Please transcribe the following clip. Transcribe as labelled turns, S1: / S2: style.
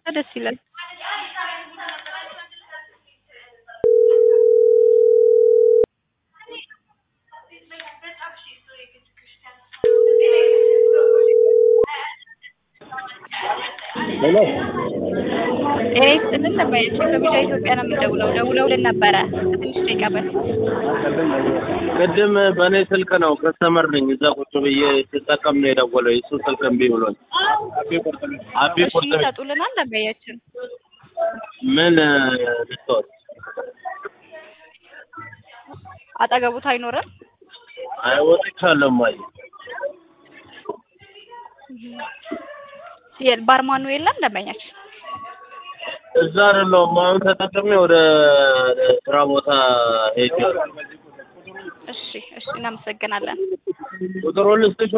S1: ቢያወጣ ደስ ይላል።
S2: ሄሎ
S1: ጤና ይስጥልን ደንበኛችን ከቢጫ ኢትዮጵያ ነው የምንደውለው። ደውለውልን ነበረ ከትንሽ ደቂቃ በፊት።
S2: ቅድም በእኔ ስልክ ነው ከስተመር ነኝ እዛ ቁጭ ብዬ ስጠቀም ነው የደወለው የሱ ስልክ እምቢ ብሎኝ አቢ
S1: እሺ
S2: ቁርጥ ቤት
S1: ይሰጡልናል ደንበኛችን።
S2: ምን ልትወት
S1: አጠገቡት አይኖርም።
S2: አይወጥቻለሁ ማየ
S1: የ- ባርማኑ የለም ደንበኛችን።
S2: እዛ አይደለሁም አሁን ተጠቅሜ ወደ ስራ ቦታ ሄጃለሁ
S1: እሺ እሺ እናመሰግናለን።
S2: ቁጥሩን ልስጥሽ